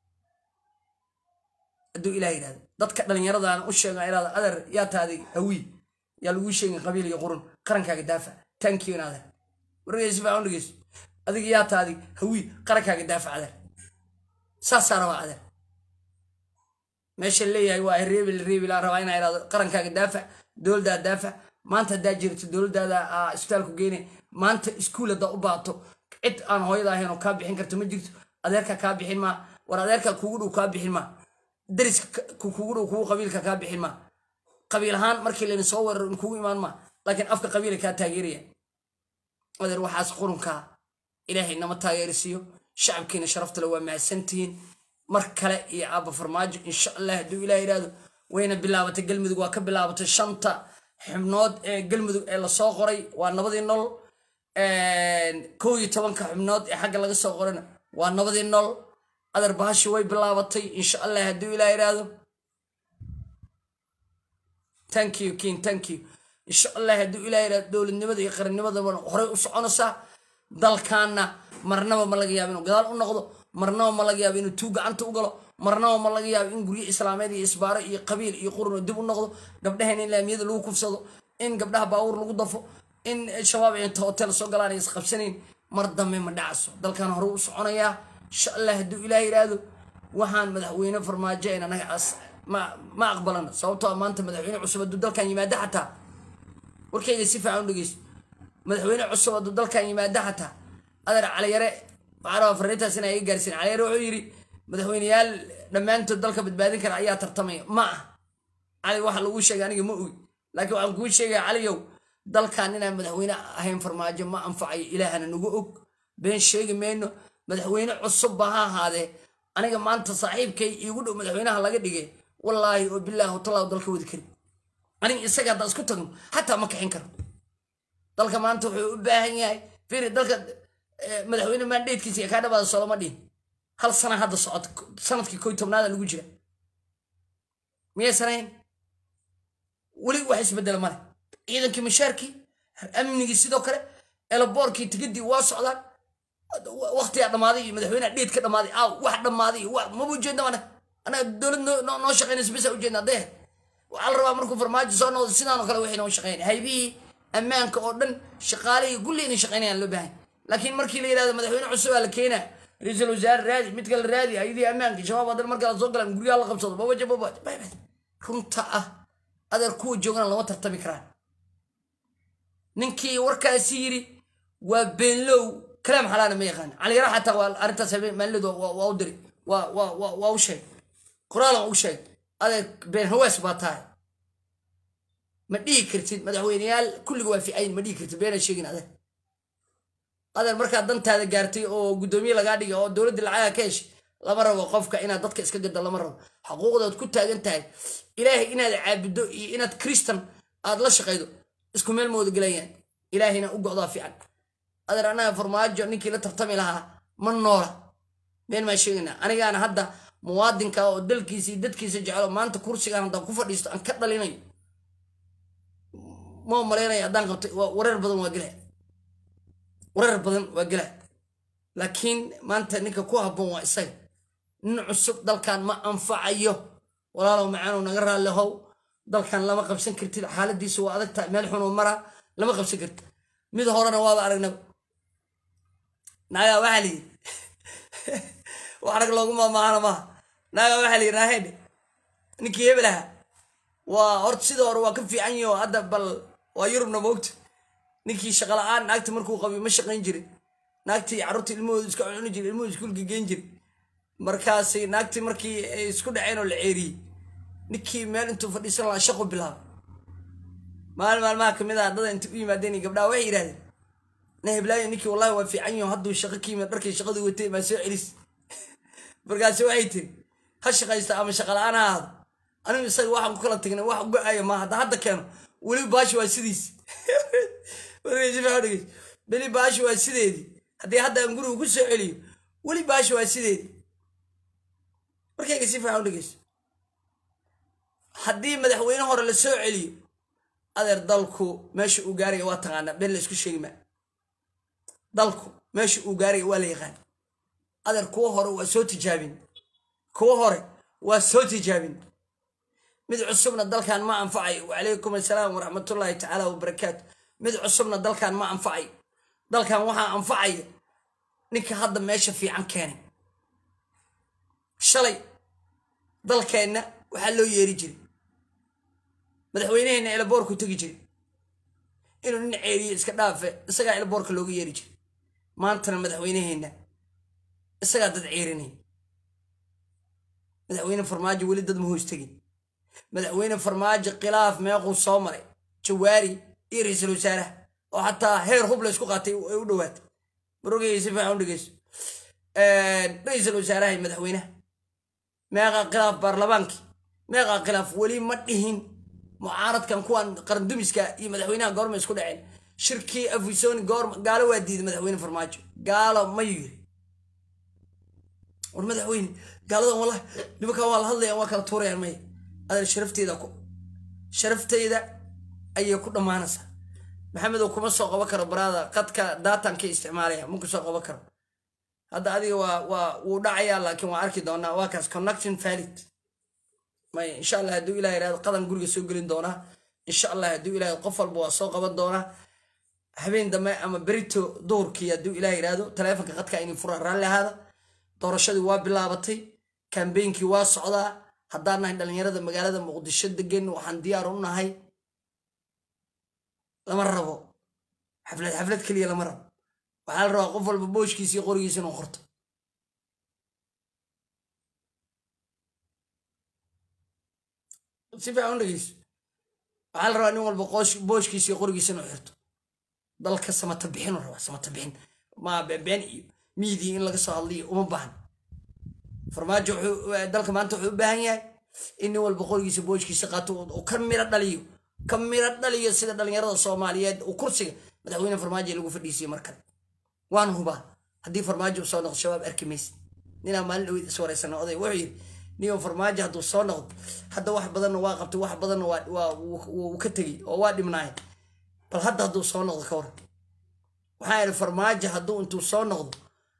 hadduu ilah yidhahdo dadka dhallinyaradan u sheega iraada adeer yaa taadi hawii yaa laguu sheegin qabiil iyo qurun qarankaaga daafac tankiyo in adeer wargeysa si fiican u dhegeyso adiga yaa taadi hawii qarankaaga daafac adeer saasaa rabaa adeer meesha leeyahay waa reebil reebil aan rabaa inaa iraado qarankaaga daafac dowladdaa daafac maanta haddaa jirto dowladdaada isbitaalku geyne maanta iskuul haddaa u baato cid aan hooyada ahayn oo kaa bixin karto ma jirto adeerkaa kaa bixin maa war adeerkaa kugu dhow kaa bixin maa dariska kugu dhow kugu qabiilka kaa bixin maa qabiil ahaan markii layna soo weeraro in kugu imaan maa laakiin afka qabiila kaa taageeraya adeer waxaas qurunkaa ilaahay nama taageerisiiyo shacabkiina sharaftale waa mahadsantihiin mar kale iyo aabba farmaajo insha allah hadduu ilaah yidhaahdo wayna bilaabatay galmudug waa ka bilaabatay shanta xubnood ee galmudug ee lasoo qoray waa nabadii nol kow iyo tobanka xubnood ee xagga laga soo qorana waa nabadii nol adeer bahashi way bilaabatay insha allah hadduu ilaah yidhaahdo thank you king thank you insha allah hadduu ilaah yidhahdo dowladnimada iyo qarannimadaba horey u soconaysaa dalkaana marnaba ma laga yaabo inuu gadaal u noqdo marnaba ma laga yaabo inuu tuu gacanta u galo marnaba ma laga yaabo in guryo islaameed iyo isbaaro iyo qabiil iyo qurun dib u noqdo gabdhaheen in laamiyada lagu kufsado in gabdhaha baawur lagu dafo in shabaab ay inta hotel soo galaan ay isqabsanayn mar dambe ma dhacso dalkan hore u soconayaa insha allah hadduu ilaah yidhaahdo waxaan madaxweyne farmaajo en anaga ma ma aqbalana sababtoo a maanta madaxweyne cusub hadduu dalkan yimaado xataa warkayga si fiican u dhegeyso madaxweyne cusub hadduu dalkan yimaado xataa adeer caliyare waxaa rabaa fariintaas inaa iga gaarsiin caliyare wuxuu yidhi madaxweyneyaal dhammaantood dalka badbaadin kara ayaa tartamaya ma ah cali waxa lagu sheegay aniga ma ogi laakiin waxaan kuu sheegaya caliyow dalkan inaan madaxweyne ahayn farmaajo ma anfacayo ilaahana nagu og been sheegi mayno madaxweyne cusubba ha ahaadee aniga maanta saaxiibkay iigu dhow madaxweynaha laga dhigay wallaahi oo bilaahi hotalaa dalka wadi kari aniga isaga haddaan isku tagno xataa ma kixin karo dalka maanta wuxuu u baahan yahay firi dalka madaxweyne maandheedkiisa iyo kaa dhabaada soloma dhihin hal sana hadda socota sanadkii koy tobnaada lagu jira miyaysan ahayn weli wax isbedela male ciidankii mashaarkii amnigii sidoo kale elaboorkii tigidii waa socdaan waktigaa dhammaaday iyo madaxweyneha dheed ka dhammaaday aaw wax dhammaaday iyo maba ujeedna mana anaga dowlad noo shaqaynaysa bisa ujeedna dee waxaa la rabaa markuu farmaajo soo noqdo sidaanoo kale waxay noo shaqeynaya haybihii ammaanka oo dhan shaqaalihii kulli inay shaqeynayaan loo baahan laakiin markii la yidhahdo madaxweyne cusub aa la keenaa ra-iisul wasaare raadi mid kale raadi ayadii ammaanka shabaab haddana markaa soo galaan guryaha la qabsado babaja babaja runta ah adeer kuwa joogana lama tartami karaan ninkii warkaasi yiri waa beenlow kalaam xalaana ma yaqaan caliyara xataa waa arrintaas maalinood waa u diri waa u sheeg qoraalan u sheeg adeer been hawaas baa tahay ma dhihi kartid madaxweyneyaal kulliga waa ficayn ma dhihi kartid beena sheegin adeer adeer markaad dantaada gaartay oo guddoomiye lagaa dhigay oo dowladda lacaga ka heshay lama rabo qofka inaad dadka iska gado lama rabo xuquuqdaad ku taagan tahay ilaahay inaad caabuddo iyo inaad kristan aad la shaqaydo isku meel mooda gelayaan ilaahayna u go'daa fiican adeer annaga farmaajo ninkii la tartami lahaa ma noola been maa sheegaynaa anigaana hadda muwaadinka oo dalkiisa iyo dadkiisa jecelo maanta kursigaan haddaan ku fadhiisto aan ka dhalinayo ma malaynaya haddaan qabtay wareer badan waa gelaya wareer badan waa gelaya laakiin maanta ninka ku habboon waa isaga nin cusub dalkan ma anfacayo walaalow macaanow naga raalli how dalkan lama qabsan kartid xaaladiisa waa adag tahay meel xunuu maraa lama qabsan kartid mid horena waaba aragnaba naagaa waxaa la yidhi wax rag loogu maamaahana maaha naagaa waxaa la yidhi naahedhe ninkii hebel ahaa waa horta sida hore waa ka fiican yaho hadda bal waa yurubna moogta ninkii shaqala-aan naagta markuu qabiy ma shaqayn jirin naagtii carruurta ilmahooda iska cuni jira ilmuhu iskuulka geen jira markaasi naagtii markii ay isku dhaceen oo la ceeriyey ninkii meel intuu fadhiisan lahaa shaqu bilaabay maalin maalmaha kamid ah dada inta u yimaadeen gabdhaha waxay yidhahdeen na heblaayo ninkii wallahi waa fiican yaho hadduu shaqo ka yimid dharkii shaqadii watay maa soo celis markaasi waxay tiri ha shaqaysta ama shaqala-aan ha ahaado anigu isaga waxaan ku kala tagnay wax go-aya ma hadda hadda keeno weli baashi waa sidiis beli baashi waa sideedii haddii hadda aan guriga ku soo celiyo weli baashi waa sideedii markayga si fiican u dhegeyso haddii madaxweyne hore la soo celiyo adeer dalku meesha uu gaaraya waa taqaanaa been la isku sheegi maa dalku meesha uu gaaraya waa la yaqaan adeer kuwa hore waa soo tijaabin kuwa hore waa soo tijaabin mid cusubna dalkan ma anfacayo wacalaykum assalaam waraxmatullaahi tacaala wabarakaatu mid cusubna dalkan ma anfacayo dalkan waxaa anfacaya ninka hadda meesha fiican keenay shalay dalkeenna waxaa loo yeeri jiray madaxweyneheenna elaboorku tegi jiray inuu nin ceeriye iska dhaafe isagaa elaboorka looga yeeri jiray maantana madaxweyneheenna isagaa dad ceerinaya madaxweyne farmaajo weli dad ma hoos tegin madaxweyne farmaajo khilaaf meequu soo maray jawaari iyo ra-iisul wasaaraha oo xataa heer hub la isku qaatay ay u dhowaatay marogeyga si fiican u dhegeyso ra-iisul wasaaraha iyo madaxweynaha meeqaa khilaaf baarlamaankii meeqaa khilaaf weli ma dhihin mucaaradkan kuwan qarandumiska iyo madaxweynaha goorma isku dhaceen shirkii afisoni goorma gaalo waa diiday madaxweyne farmaajo gaalo mayuu yiri war madaxweyne gaaladan wallahi nimankan waa la hadlayaan waa kala tuurayaan maya adeer sharafteeda ku sharafteyda ayay ku dhammaanaysaa maxamedow kuma soo qaban karo baraada qadka daatan ka isticmaalaya ma ku soo qaban karo hadda adiga waa waa wuu dhacayaa laakiin waa arki doonaa waa kaas connection valid may insha allah hadduu ilaah yirahdo qadan guriga soo gelin doonaa insha allah hadduu ilaah qof walba waa soo qaban doonaa habeen dambe ama berito duhurkii hadduu ilaah yirahdo taleefonka qadka inay furaan raalli ahaada doorashadii waa bilaabatay kambeynkii waa socdaa haddaan nahay dhallinyarada magaalada muqdisho degan waxaan diyaar u nahay lama rabo xaflad xaflad keliya lama rabo waxaa la rabaa qof walba booshkiisa iyo qorigiisa inuu qorto si fiican u dhegeyso waxaa la rabaa nin walba booshkiisa iyo qorigiisa inuu xirto dalka samata bixinu rabaa samata bixin ma been iyo miidii in laga soo hadliyo uma baahan farmaajo dalka maanta wuxuu u baahan yahay in nin walba qorigiisa booshkiisa qaato uu ka miro dhaliyo ka miro dhaliyo sida dhallinyarada soomaaliyeed uu kursiga madaxweyne farmaajo lagu fadhiisiyo mar kale waan hubaa haddii farmaajo uu soo noqdo shabaab arki maysa ninaa maalin dhaweyd is wareysana oday wuxuu yidhi niyo farmaajo hadduu soo noqdo hadda wax badanna waa qabtay wax badanna waa wuu ka tegey oo waa dhibnaay bal hadda hadduu soo noqdo ka waran waxaa yidhi farmaajo hadduu intuu soo noqdo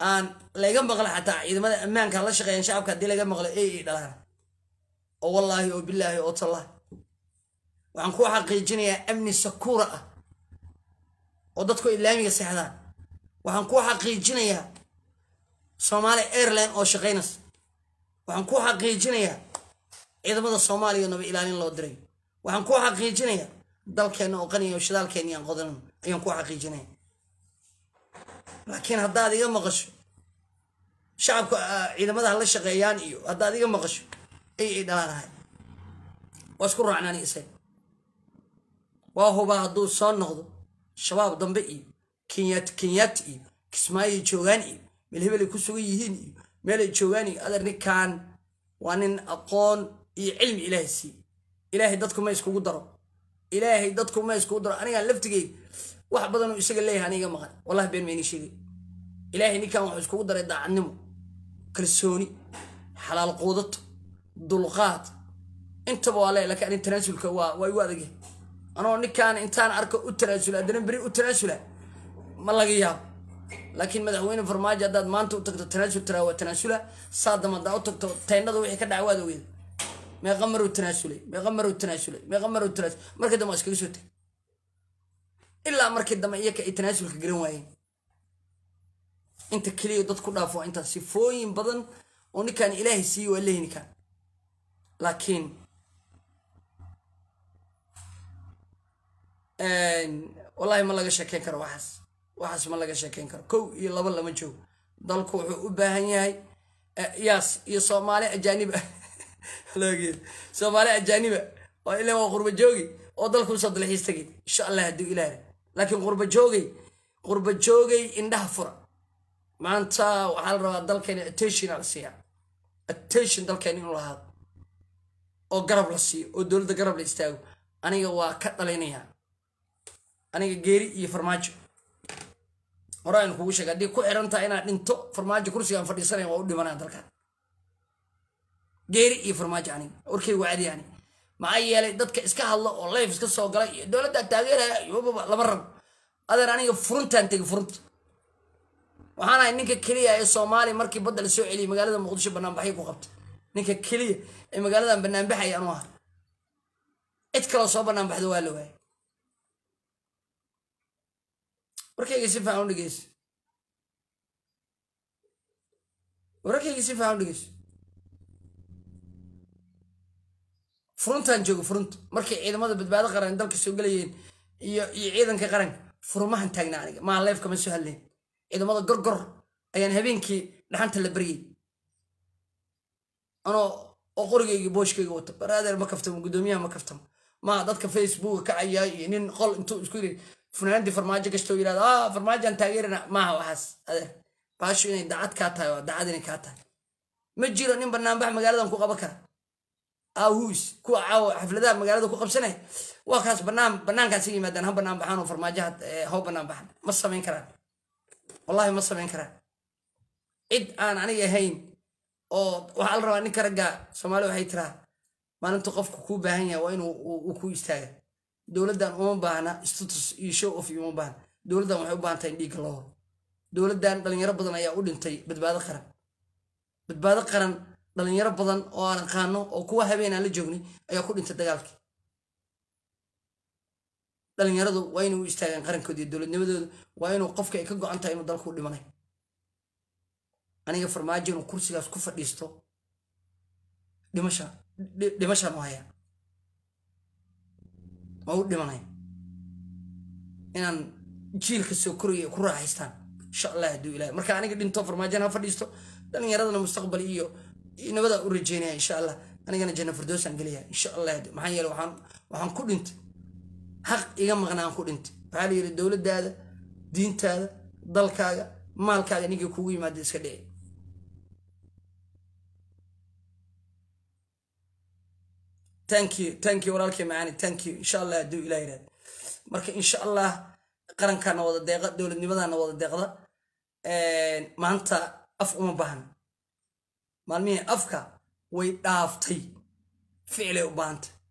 aan laga maqla xataa ciidamada ammaanka la shaqeeyaan shacabka haddii laga maqlo ey ay dhalaan oo wallaahi oo bilaahi oo tallahi waxaan ku xaqiijinayaa amni sakuura ah oo dadku islaamiga seexdaan waxaan ku xaqiijinayaa soomaali airline oo shaqaynaysa waxaan ku xaqiijinayaa ciidamada soomaaliya naba ilaalin loo diray waxaan ku xaqiijinayaa dalkeenna oo qaniya oo shidaalkeenni aan qodanan ayaan ku xaqiijinaya laakiin haddaad iga maqasho shacabka ciidamada la shaqeeyaan iyo haddaad iga maqasho ay ay dhalaanahay waa isku raacnaani isaga waa hubaa hadduu soo noqdo shabaab dambe iyo kenyaati kenyaati iyo kismaayoy joogaan iyo meel hebelay ku sugan yihiin iyo meelay joogaan iyo adeer ninkan waa nin aqoon iyo cilmi ilaahay siiye ilaahay dadku ma iskugu daro ilaahay dadku ma iskugu daro anigaan laftigeyga wax badanoo isaga leeyahay aniga maqan wallahi been mayni sheegay ilaahay ninkan wuxuu iskugu daray daacadnimo kalsooni xalaal quudato dulqaad intaba waa lee laakiin anin tanaasulka waa waa igu adagyahay anoo ninkaan intaan arko u tanaasula haddana beri u tanaasula ma laga yaabo laakiin madaxweyne farmaajo haddaad maanta u tagto tanaasul tiraa waa tanaasula saadam haddaa u tagto teennada wixii ka dhaca waad ogeeda meeqa maruu tanaasulay meeqa maruu tanaasulay meeqa maruu tanaasul markii dambe waa iskaga soo tegay ilaa markii dambe iyaka ay tanaasulka garan waayeen inta keliya dad ku dhaafo waa intaas sifooyin badan oo ninkaan ilaahay siiye waa leeyi ninkaan laakiin wallahi ma laga sheekeyn karo waxaas waxaas ma laga sheekeyn karo kow iyo laba lama joogo dalku wuxuu u baahan yahay yaas iyo soomaali ajaaniba loogeed soomaali ajaaniba oo ila waa qurba joogi oo dalku usoo dalxiis tagay insha allah hadduu ilaah laakiin qurba joogay qurba joogay indhaha fura maanta waxaa la rabaa dalkeena attention la siiyaa attention dalkeena inuu lahaado oo garab la siiyo oo dowladda garab la istaago aniga waa ka dhalinayaa aniga geeri iyo farmaajo hore aynu kugu sheega haddii ku xiran tahay inaad dhinto farmaajo kursigaan fadhiisanaya waa u dhimanaya dalkan geeri iyo farmaajo aniga warkay wacdi ani maxaa yeelay dadka iska hadla oo leef iska soo gala iyo dowladda taageeraya iyo lama rabo adeer aniga furuntaan tegi furunta waxaan ahay ninka keliya ee soomaaliya markii badda la soo celiyay magaalada muqdisho banaanbaxyo ku qabtay ninka keliya ee magaaladan banaanbaxaya anu aha cid kaloo soo banaanbaxda waa la waayay warkayga si fiican u dhegeyso wararkayga si fiican u dhegeyso furuntaan joogo furunta markay ciidamada badbaado qaran dalka soo gelayeen iyo iyo ciidanka qaranka furumahan taagnaa aniga maa leefka ma soo hadleen ciidamada gorgor ayaan habeenkii dhaxanta la baryay anoo oo qorigayga booshkayga wato baraadeer ma kaftamo guddoomiyaha ma kaftamo maa dadka facebooka kacaya iyo nin qol intuu isku yiri funaanadii farmaajo gashto yirahda ah farmaajoan taageerana maaha waxaas adeer baashu inay dacad kaa tahay waa dacad inay kaa tahay ma jiro nin banaanbax magaaladan ku qaban kara awus kuwa caawa xafladaha magaalada ku qabsanaya waa kaas banaan banaankaas yimaadaan ha banaan baxaan oo farmaajaha haw banaan baxan ma samayn karaan wallahi ma samayn karaan cid aan aniga ahayn oo waxaa la rabaa ninka ragga soomaali waxay tiraa maalintu qofku kuu baahan yahay waa inuu uu ku istaaga dowladdan uma baahna status iyo show of uma baahna dowladdan waxay u baahan tahay in dhiigga loo horo dowladdan dhalinyaro badan ayaa u dhintay badbaado qaran badbaado qaran dhalinyaro badan oo aan aqaano oo kuwa habeen aan la joognay ayaa ku dhintay dagaalkii dhalinyaradu waa inay u istaagaan qarankooda iyo dowladnimadooda waa inuu qofka ay ka go-an tahay inuu dalku dhimanay aniga farmaajo inuu kursigaas ku fadhiisto dhimasha dhimashaan u hayaa waa u dhimanaya inaan jiilka soo koraya ku raaxaystaan insha allah hadduu ilahay marka aniga dhinto farmaajana ha fadhiisto dhalinyaradana mustaqbal iyo nabada u rajeynaya insha allah anigana janna firdowsaan gelaya insha allah maxaa yeele waxaan waxaan ku dhintay xaq iga maqnaan ku dhintay waxaa la yidhi dowladdaada diintaada dalkaaga maalkaaga ninkii kugu yimaada iska dhici thank you thank you walaalkay macaani thank you insha allah hadduu ilah yidhahda marka insha allah qarankaana wada deeqa dowladnimadana wada deeqda maanta af uma baahna maalmihii afka way dhaaftay ficilay u baahan tahay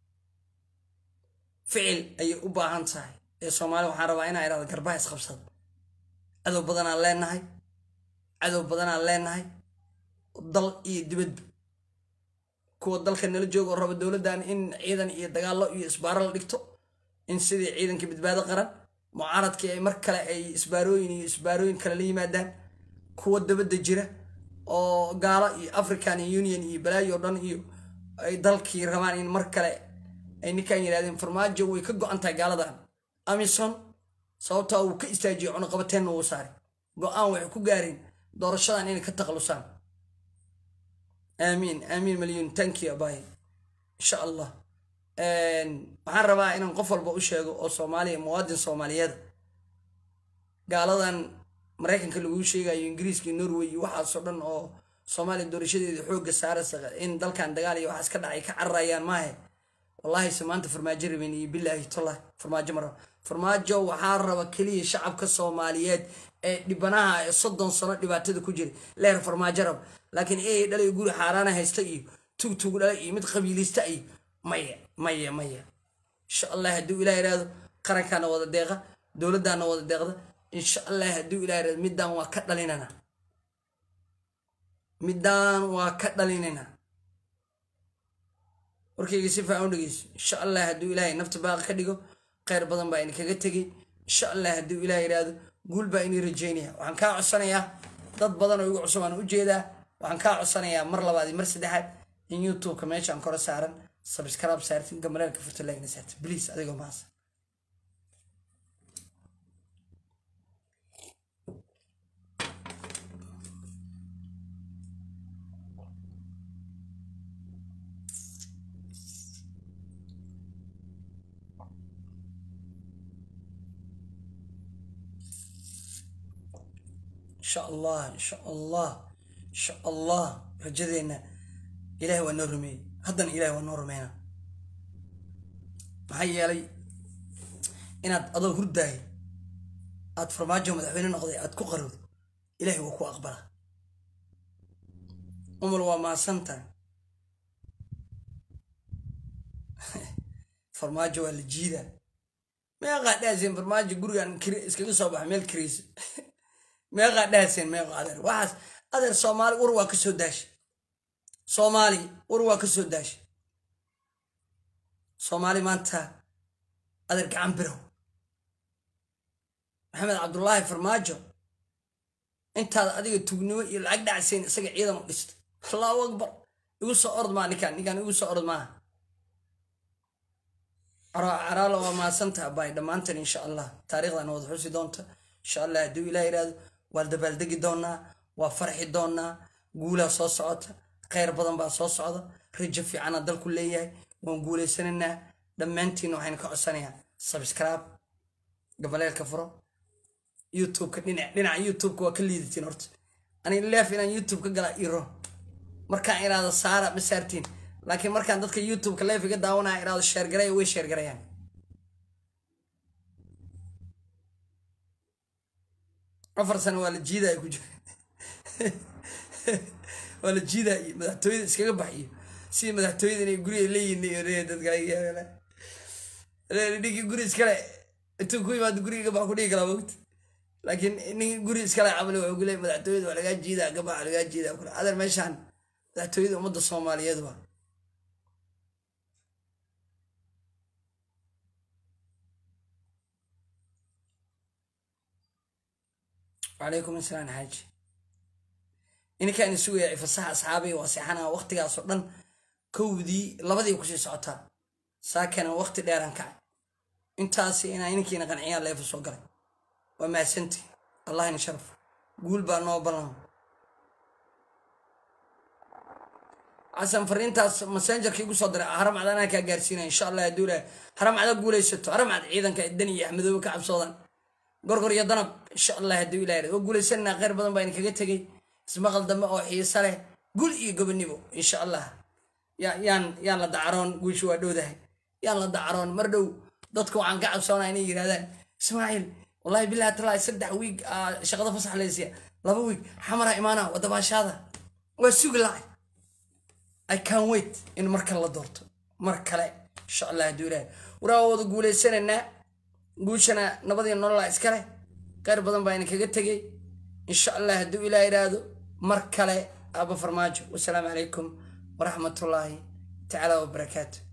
ficil ayay u baahan tahay ee soomaali waxaan rabaa inaa idhahda garbaha isqabsada adow badanaan leenahay cadow badanaan leenahay dal iyo dibadba kuwa dalka nala jooga oo raba dowladdan in ciidan iyo dagaallo iyo isbaaro la dhigto in sidii ciidanka badbaado qaran mucaaradkii ay mar kale ay isbaarooyin iyo isbaarooyin kale la yimaadaan kuwa dabadda jira oo gaalo iyo african union iyo balaayo o dhan iyo ay dalkii rabaan in mar kale ay ninkan yidhahdeen farmaajo way ka go-an tahay gaaladan amison sababtaa uu ka istaajiyey cunuqabateenna uu saaray go-aan waxay ku gaareen doorashadan inay ka takhalusaan aamiin aamiin malyuun tanki abay insha allah waxaan rabaa inaan qof walba u sheego oo soomaaliya muwaadin soomaaliyeeda gaaladan maraykanka laguu sheegayo ingiriiska iyo norway iyo waxaasoo dhan oo soomaaliya doorashadeeda xoogga saaraysa in dalkan dagaal iyo waxaas ka dhacay ka cararayaan maahe wallaahi se maanta farmaajo rabeen iyo bilaahi tollah farmaajo ma raba farmaajo waxaa raba keliya shacabka soomaaliyeed ee dhibanaha ee soddon sano dhibaatada ku jira leer farmaajo raba laakiin ey dhalay guri xaaraana haysta iyo tugtug dhala iyo mid qabiilista iyo maya maya maya insha allah hadduu ilah yidhaahdo qarankaana wada deeqa dowladdaana wada deeqda insha allah hadduu ilah yidhahdo middaan waa ka dhalinana middaan waa ka dhalinayna warkayga si faacan u dhegeyso insha allah hadduu ilaahay nafta baaqa ka dhigo kheyr badan baa idinkaga tegey insha allah hadduu ilaah yidhaahdo guul baa inii rajeynaya waxaan kaa codsanayaa dad badan oo igu cusub aan u jeedaa waxaan kaa codsanayaa mar labaad iyo mar saddexaad in youtubeka meeshaan kora saaran sabscribe saartin gamareelka furta laagna saartin bliis adigoo maasa insha allah insha allah insha allah rajadeenna ilahay waa noo rumeeyey haddana ilahay waa noo rumeynaa maxaa yeelay inaad adoo hurdaaya aad farmaajo madaxweyne noqday aad ku qarowdo ilahay waa ku aqbala umar waa maasantahay farmaajo waa la jiidaa meeqaa dhaaseen farmaajo gurigan iskaga soo baxa meel kariisa meeqaa dhaaseen meeqa adeer waxaas adeer soomaali war waa ka soo daashay soomaali war waa ka soo daashay soomaali maanta adeer gacan birow maxamed cabdullaahi farmaajo intaad adiga tugnimo iyo lacag dhacseen isaga ciidan u dhistay allahu akbar igu soo ord maa ninkaan ninkaan igu soo ord maaha caraalo waa maasantaha bay dhammaantan insha allah taariikhdan wada xusi doonta insha allah hadduu ilah yidhaahdo waan dabaaldegi doonaa waa farxi doonaa guulaa soo socota kheyr badan baa soo socda rajo fiicana dalku leeyahay waan guulaysanaynaa dhammaantiina waxayna ka codsanayaa sabscribe gabaleelka furo youtubeka dhinac dhinaca youtubeka waa ka liidatiin horta ani leef inaan youtube ka galaa iro markaan iraado saara ma saartiin laakiin markaan dadka youtubeka leef iga daawanaya iraado sheergaraya way sheergarayaan afar sano waa la jiidaya ku jira waa la jiidaya madaxtooyada iskaga baxiyo sidii madaxtooyada inay guriga leeyihin dadkadhigi guri iskale intuu ku imaado guriga gabax ku dhigi kalaa mogta laakiin nin guri iskale camali wuxuu kuleey madaxtooyada waa lagaa jiidaa gabax lagaa jiidaa kule adeer meeshaan madaxtooyada ummadda soomaaliyeed waa wacalaykum asalaam xaaji ininkaan isugaya fasaxa asxaabay waa seexanaa waqtigaasoo dhan kowdii labadii kusii socotaa saakana waqti dheeraan kacay intaasi inaa ininkiina qanciyaan leefa soo galay waa mahadsanti allahina sharaf guul baa noo ballan xasan fariintaas messengerka igu soo diray haram cad anaa kaa gaarsiinaya insha allah hadduu ilahay haram cada guulaysato haram cad ciidanka dan iyo axmedoobe ka cabsoodaan gorgor iyo danab insha allah hadduu ilahay waa guulaysananaa kheyr badan baa idinkaga tegey ismaqal dambe oo xiisa leh gul iyo gobonimo insha allah yaan yaan la dacaroon guusha waa dhowdahay yaan la dacaroon mar dhow dadka waxaan ka cabsoonaa inay yidhahdaan ismaaciil wallahi bilahi talaa saddex wiig shaqada fasax laysiya laba wiig xamara imaana wadabaashaada waa sugi lacay i can wait in mar kale la doorto mar kale insha allah hadduu ilahay waraa wada guulaysanaynaa guushana nabadii nolola iskale kheyr badan baa idinkaga tegey insha allah hadduu ilaa yidhaahdo mar kale aba farmaajo wasalaamu calaykum waraxmatullaahi tacaala wabarakaatu